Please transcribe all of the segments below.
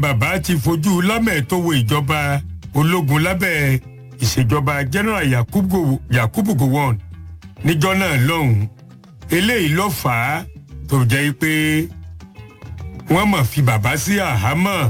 bàbá ti fojú lámẹ̀tọ́wò ìjọba ológun lábẹ́ ìṣèjọba general yakubu yakubu gowon níjọ́ náà lọ́hùn-ún eléyìí ló fà á tó jẹ́ pé wọ́n mọ̀ fi bàbá sí àhámọ́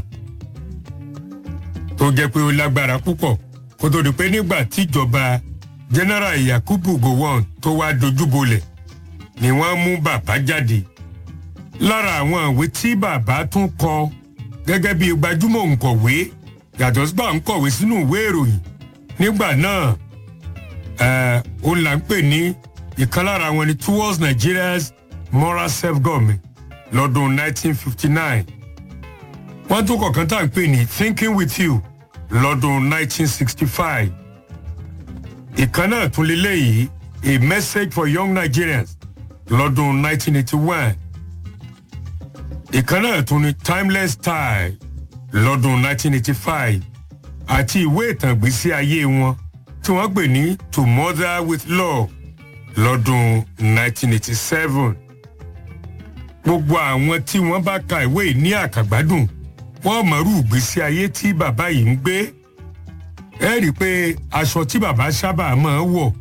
tó jẹ́ pé ó lágbára púpọ̀ kó tó di pé nígbà tíjọba general yakubu gowon tó wá dojúbolẹ̀ ni wọ́n mú bàbá jáde lára àwọn ìwé tí bàbá tún kọ gẹ́gẹ́ bí gbajúmọ̀ òǹkọ̀wé yàtọ̀ sígbà ń kọ̀wé sínú ìwé ìròyìn nígbà náà òun là ń pè ní ìkan lára wọn ni towards nigeria's moral self-government lọ́dún 1959 wọ́n tún kọ̀ọ̀kan tá à ń pè ní thinking with you lọ́dún 1965 ìkan náà tún lélẹ́yìí a message for young nigerians lọ́dún 1981 ìkan náà tún ní timeless style lọ́dún 1985 àti ìwé ìtàn ìgbésí ayé wọn tí wọ́n pè ní to mother with love lọ́dún 1987. gbogbo àwọn tí wọ́n bá ka ìwé yìí ní àkàgbádùn wọ́n mọ̀rú ìgbésí ayé tí bàbá yìí ń gbé. ẹ rí i pé aṣọ tí bàbá sábà máa ń wọ̀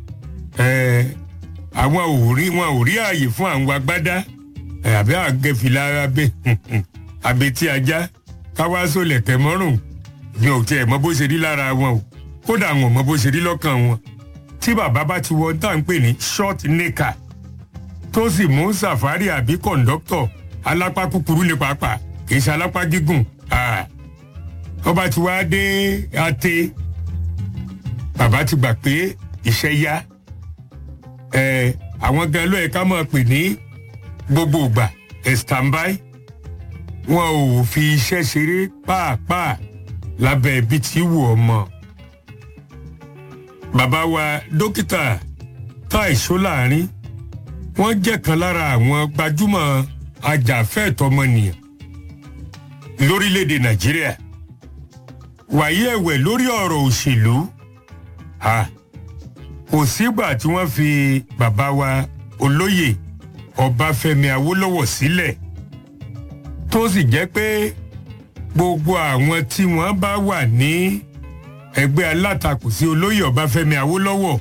àwọn ò rí wọn ò rí ààyè fún àwọn agbádá àbí àgẹ̀fìlà abẹ àbẹ̀tí ajá káwáṣó lẹ̀kẹ̀ mọ́rùn mi ò tiẹ̀ mọ bó ṣe rí lára wọn o kódà àwọn ò mọ bó ṣe rí lọ́kàn wọn tí bàbá bá ti wọ tá à ń pè ní short nika tó sì mú sàfárì àbí kọ̀ǹdọ́tọ̀ alápá kúkúrú ní pàápàá kì í ṣe alápá gígùn ọba tí wàá dé ate bàbá ti gbà pé iṣẹ́ yá àwọn gan ló yẹ ká máa pè ní gbogbo ìgbà standby wọn ò fi iṣẹ́ ṣeré pàápàá lábẹ́ ibi tí wù ọ́ mọ́. bàbá wa dókítà táì ṣóláàrin wọ́n jẹ́ kan lára àwọn gbajúmọ̀ ajàfẹ́ẹ̀tọ́mọnìyàn lórílẹ̀‐èdè nàìjíríà wàyí ẹ̀wẹ̀ lórí ọ̀rọ̀ òṣèlú kò sígbà tí wọ́n fi bàbá wa olóyè ọbáfẹ́mi awólọ́wọ̀ sílẹ̀ tó sì jẹ́ pé gbogbo àwọn tí wọ́n bá wà ní ẹgbẹ́ alátakò sí olóyè ọbáfẹ́mi awólọ́wọ̀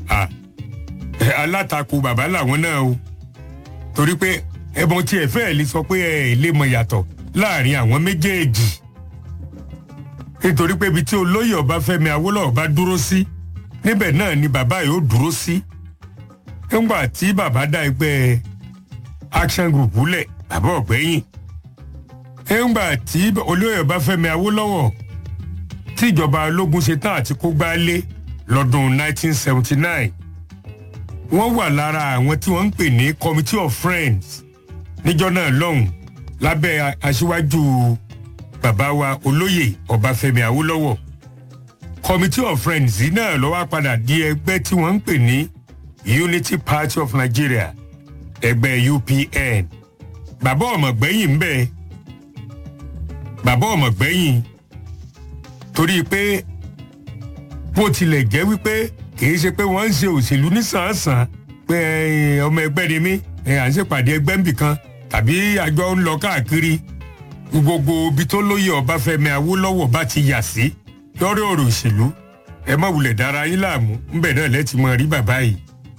alátakò bàbá làwọn náà o torí pé ẹbọn tí ẹ fẹ́ẹ̀ lè sọ pé ẹ lè mọ yàtọ̀ láàrin àwọn méjèèjì nítorí pé ibi tí olóyè ọbáfẹ́mi awólọ́wọ̀ bá dúró sí níbẹ̀ náà ni bàbá yóò dúró sí nígbà tí bàbá dá ẹgbẹ́ action group lẹ̀ bàbá ọ̀gbẹ́yìn nígbà tí olóyè ọbáfẹ́mi awólọ́wọ̀ tíjọba ológun ṣe tán àti kó gbálé lọ́dún 1979 wọ́n wà lára àwọn tí wọ́n ń pè ní committee of friends níjọ́ náà lọ́hùn lábẹ́ aṣíwájú bàbá wa olóyè ọbáfẹ́mi awólọ́wọ̀ committee of friends yìí náà ló wá padà di ẹgbẹ́ tí wọ́n ń pè ní unity party of nigeria ẹgbẹ́ upn bàbá ọmọgbẹ́yìn ń bẹ bàbá ọmọgbẹ́yìn torí pé bó tilẹ̀ jẹ́ wípé kìí ṣe pé wọ́n ń ṣe òṣèlú nísànsàn pé ọmọ ẹgbẹ́ ni mí à ń ṣèpàdé ẹgbẹ́ nbìkan tàbí àjọ ń lọ káàkiri gbogbo ibi tó lóye ọbáfẹ́mi awólọ́wọ̀ bá ti yà sí lọ́rọ̀ ọ̀rọ̀ òṣèlú ẹ má wulẹ̀ dára yín láàmú ńbẹ̀ náà lẹ́tì mọ́ rí bàbá yìí.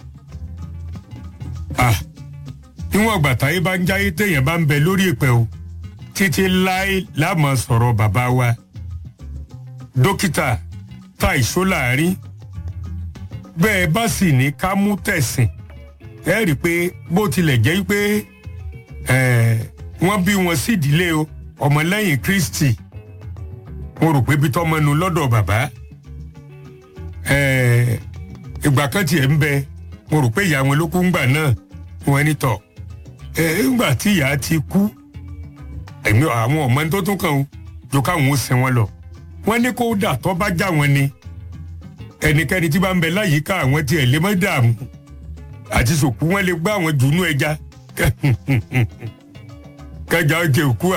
ah níwọ̀n ìgbà táyé bá ń jáyé téèyàn bá ń bẹ lórí ìpẹ́ o títí láé láàmú sọ̀rọ̀ bàbá wa dókítà táìṣó láàrin bẹ́ẹ̀ bá sì ní ká mú tẹ̀sìn ẹ rí i pé bó tilẹ̀ jẹ́ pé wọ́n bí wọn sídìílé o ọmọlẹ́yìn kristi mo rò pé bí tọ́mọnu lọ́dọ̀ bàbá ìgbà kan tiẹ̀ ń bẹ mo rò pé ìyá wọn ló kú ńgbà náà wọn ní tọ̀ ńgbà tí ìyá ti kú ẹ̀mí àwọn ọmọ tó tún kàn ó jọ káwọn ó sin wọn lọ wọn ní kó dà tó bá já wọn ni ẹnikẹ́ni tí bá ń bẹ láyìíká àwọn tiẹ̀ lè má dààmú àti sòkú wọn lè gbá àwọn jùnú ẹja kẹjà ó jẹ òkú à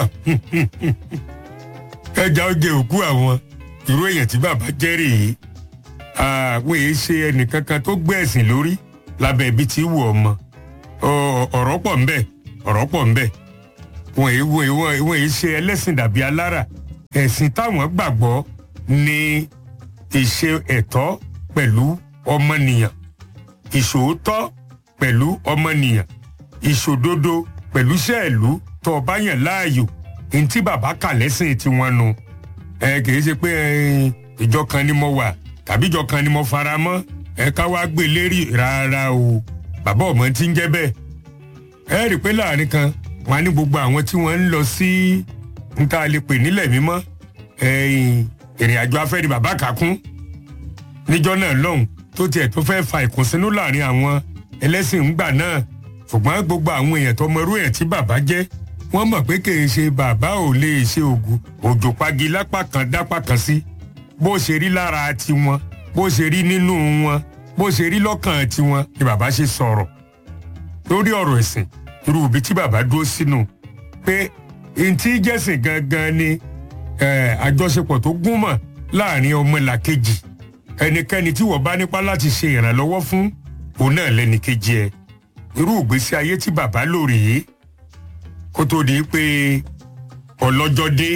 kẹjà ó jẹ òkú àwọn irú èèyàn tí bàbá jẹ́ rèé àwọn èyí ṣe ẹnìkankan tó gbé ẹ̀sìn lórí lábẹ́ ibi tí wù ọmọ ọ̀rọ̀ pọ̀ ńbẹ ọ̀rọ̀ pọ̀ ńbẹ wọn èyí wọn èyí wọn èyí ṣe ẹlẹ́sìn dàbí alára ẹ̀sìn táwọn gbàgbọ́ ní ìṣe ẹ̀tọ́ pẹ̀lú ọmọnìyàn ìṣòótọ́ pẹ̀lú ọmọnìyàn ìṣòdodo pẹ̀lú sẹ́ẹ̀lú tó o bá yàn láàyò ní tí bàbá kà lẹ́sìn tiwọn nu ẹ kìí ṣe pé ìjọ kan ni mo wà tàbí ìjọ kan ni mo fara mọ́ ẹ ká wá gbé lérí rárá o bàbá ọmọ tí ń jẹ́ bẹ́ẹ̀ ẹ rí i pé láàrin kan wọn á ní gbogbo àwọn tí wọ́n ń lọ sí níta lè pè nílẹ̀ mímọ́ ìrìn àjò afẹ́ ni bàbá kà kún níjọ́ náà lọ́hùn tó tiẹ̀ tó fẹ́ fa ìkùnsínú láàrin àwọn ẹlẹ́sìn ńgbà náà ṣùgbọ́n gbogbo àwọn èèyàn tó mọrú ẹ̀ tí bàbá jẹ́ wọ́n mọ̀ pé kì í ṣe bàbá ò lè ṣe ògùn òjò pagi lápá kan dápá kan sí bó ṣe rí lára tiwọn bó ṣe rí nínú wọn bó ṣe rí lọ́kàn tiwọn ni bàbá ṣe sọ̀rọ̀ lórí ọ̀rọ̀ ẹ̀sìn irú ibi tí bàbá dúró sínú pé ntí jẹ́sìn gangan ni àjọṣepọ̀ tó gúnmọ̀ láàrin ọmọlàkejì ẹnikẹ́ni tí wọ́n bá nípa láti ṣe ìrànlọ́wọ́ fún òun náà lẹ́nìkejì ẹ̀ irú ìgbésí ayé tí bàbá lò rèé kó tó di pé ọlọ́jọ́ dé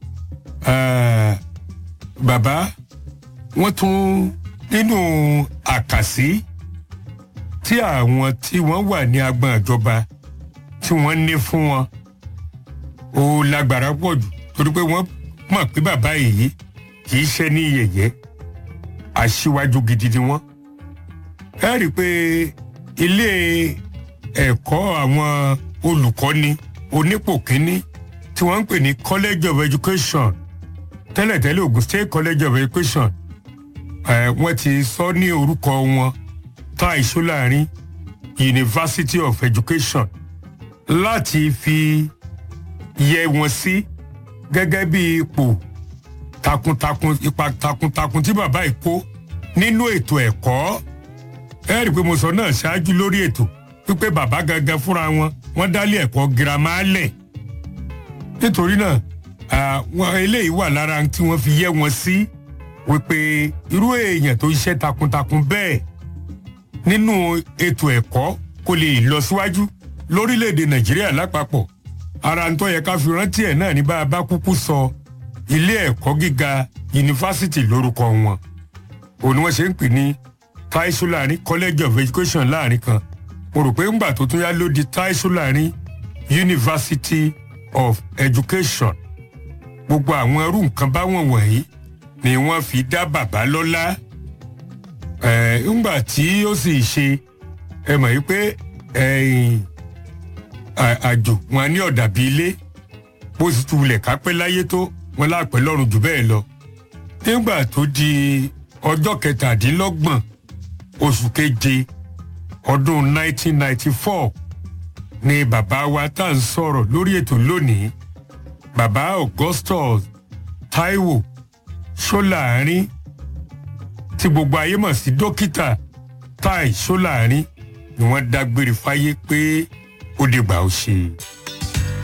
bàbá wọ́n tún nínú àkàsí tí àwọn tí wọ́n wà ní agbọn ìjọba tí wọ́n ní fún wọn ó lágbára pọ̀ jù torí pé wọ́n mọ̀ pé bàbá yìí kì í ṣe ní yẹ̀yẹ́ aṣíwájú gidi ni wọ́n. ẹ rí i pé ilé ẹ̀kọ́ àwọn olùkọ́ni onípò kínní tí wọ́n ń pè ní college of education tẹ́lẹ̀tẹ́lẹ̀ Ogun State college of education ẹ̀ wọ́n ti sọ ní orúkọ wọn Tai Solarin University of Education láti fi yẹ wọn sí gẹ́gẹ́ bí ipò takuntakun ipa takuntakun tí bàbá yìí kó nínú ètò ẹ̀kọ́ ẹ rí i pé mo sọ náà ṣáájú lórí ètò wípé bàbá gangan fúnra wọn wọ́n dálé ẹ̀kọ́ girama lẹ̀ nítorí náà àwọn eléyìí wà lára tí wọ́n fi yẹ wọn sí wípé irú èèyàn tó ṣiṣẹ́ takuntakun bẹ́ẹ̀ nínú ètò ẹ̀kọ́ kó lè lọ síwájú lórílẹ̀‐èdè nàìjíríà lápapọ̀ ara ń tọ́ yẹ ká fi rántí ẹ̀ náà ní bá a bá kúkú sọ ilé ẹ̀kọ́ gíga yunifásitì lórúkọ wọn òun ni wọ́n ṣe ń pè ní Tai Solarin College of Education láàrin kan mo rò pé ńgbà tó tún yá ló di Tai Solarin University of Education gbogbo àwọn irú nǹkan báwọn wọ̀nyí ni wọ́n fi dá bàbá lọ́lá ẹ̀ ńgbà tí ó sì ṣe ẹ mọ̀ yí pé àjò wọn ní ọ̀dà bíi ilé bó sì tún wulẹ̀ kápẹ́ láyé tó wọn láàpẹ́ lọ́rùn jù bẹ́ẹ̀ lọ. nígbà tó di ọjọ́ kẹtàdínlọ́gbọ̀n oṣù keje ọdún 1994 ni bàbá wa tá à ń sọ̀rọ̀ lórí ètò lónìí bàbá Augustus Taiwo Solarin tí gbogbo ayé mọ̀ sí dókítà Tai Solarin ni wọ́n dágbére fáyé pé ó dìgbà ó ṣe.